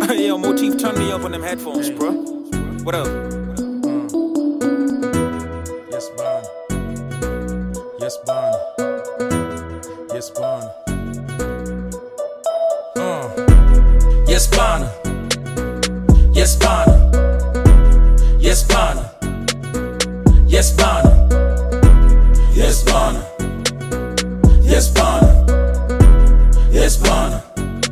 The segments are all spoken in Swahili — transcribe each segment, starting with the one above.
Yo, Motif, turn me up on them headphones, bro. What up? Yes, Bond. Yes, Bond. Yes, Bond. Uh. Yes, Bond. Yes, Bond. Yes, Bond. Yes, Bond. Yes, Bond. Yes, Bond. Yes, Bond.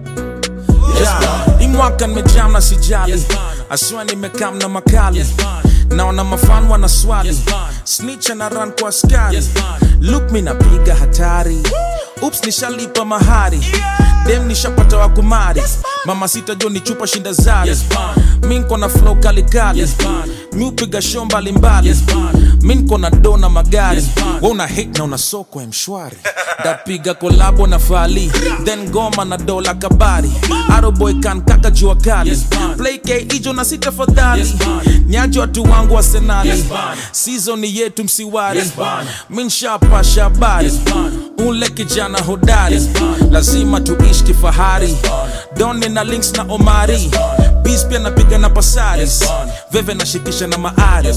Yeah. Imwaka nimejam na sijali aswa nimekam na makali naona mafan wana swali snitch na run kwa askari look mi napiga hatari ups nishalipa mahari dem nishapata wa kumari mama sita jo ni chupa shinda zari mi nko na flow kalikali mi upiga show mbalimbali mi nko na do na magari we una hit na una soko ya mshwari ndapiga kolabo na fali then goma na dola kabari aroboy kan kaka jua kali play k ijo na sita fadhali nyaji watu wangu wa senali sizoni yetu msiwari mi nshapasha habari ule kijana hodari lazima tuishi kifahari doni na links na omari bis pia napiga na pasaris veve nashikisha na maari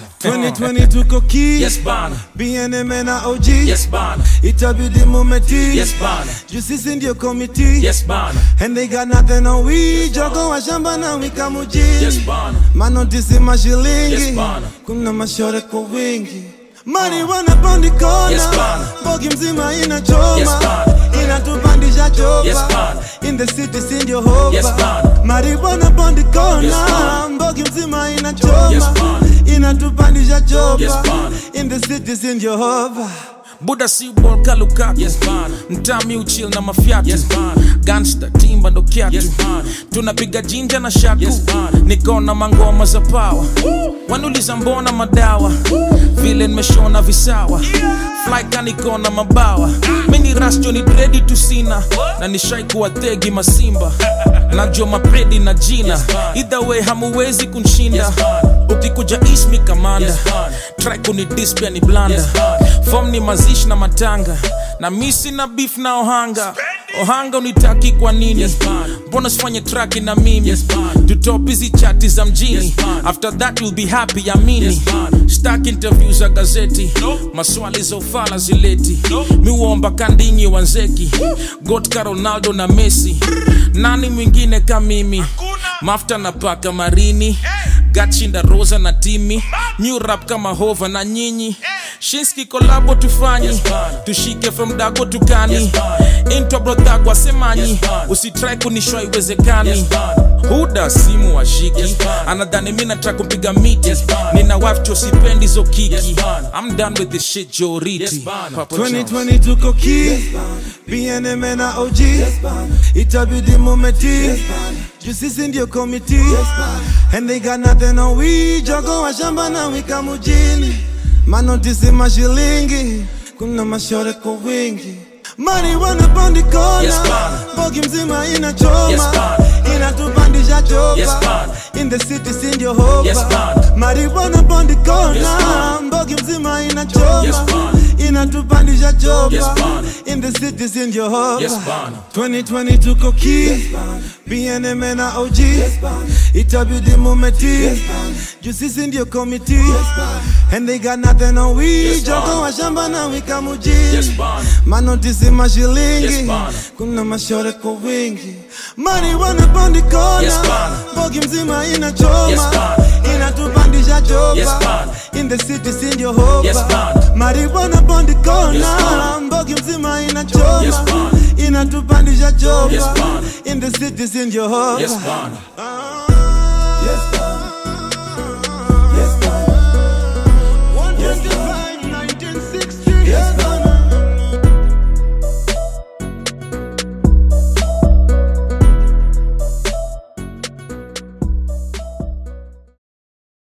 2020 tuko ki Yes, bana. BNM na OG Yes, bana. itabidi mumeti Yes, bana. juu sisi ndio komiti Yes, bana. and they got nothing on we jogo wa shamba na wika mujini Yes, bana. manotisi mashilingi Yes, bana. kuna mashore kwa wingi mari wanapandi kona Yes, bana. bogi mzima inachoma Yes, bana. inatupandisha chopa Yes, bana. in the city sindio hopa Yes, bana. mari wanapandi kona Yes, bana. mbogi mzima inachoma Yes, bana. inatupandisha chopa Yes, bana. in the city sindio hopa buda si bol kalukatu Yes, bana. mtami uchil na mafyatu Yes, bana. gangsta timba ndo kyatu Yes, bana. tunapiga jinja na shaku Yes, bana. nikona mangoma za pawa wanuliza mbona madawa vile nimeshona visawa flyka nikona mabawa mini rasjo ni dredi tusina na nishai kuwa thegi masimba najua mapredi na jina either way hamuwezi kunshinda Yes, bana. ukikuja ismi kamanda Yes, bana. track ni dispia ni blanda Yes, bana. fom ni mazishi na matanga na misi na beef na ohanga ohanga unitaki kwa nini Yes, bana. mbona sifanye traki na mimi Yes, bana. tutop hizi chati za mjini Yes, bana. after that you'll be happy amini Yes, bana. stak interview za gazeti maswali za ufala zileti miuomba kandinyi wanzeki gotka ronaldo na messi nani mwingine ka mimi mafta na paka marini gachinda rosa na timi new rap kama hova na nyinyi shinski kolabo tufanyi Yes, bana. tushike from dago tukani Yes, bana. intwa brodhagwa semanyi Yes, bana. usitrai kunishwa iwezekani Yes, bana. huda simu washiki Yes, bana. anadhani mi nataka kumpiga miti Yes, bana. nina wife cho sipendi zo kiki Yes, bana. I'm done with this shit joriti Yes, bana. Papa John's. 2020 tuko ki BNM na OG itabidi mumeti juu sisi ndio komiti and they got nothing on we jogo wa shamba na wika mujini manotisi mashilingi kuna mashore kwa wingi mari wanapandi kona Yes, bana. bogi mzima inachoma Yes, bana. inatupandisha chopa Yes, bana. in the city sindio hopa Yes, bana. mari wanapandi kona Yes, bana. mbogi mzima inachoma Yes, bana. inatupandisha chopa Yes, bana. in the city sindio hopa Yes, bana. 2020 tuko ki BNM na OG itabidi mumeti juu sisi ndio komiti and they got nothing on we Yes, jogo bana. wa shamba na wika mujini Yes, bana. manotisi mashilingi Yes, bana. kuna mashore kwa wingi mari wanapandi kona Yes, bana. bogi mzima inachoma Yes, bana. inatupandisha chopa Yes, bana. in the city sindio hopa Yes, bana. mari wanapandi kona Yes, bana. mbogi mzima inachoma Yes, bana. inatupandisha chopa Yes, bana. in the city sindio hopa Yes, bana. Ah.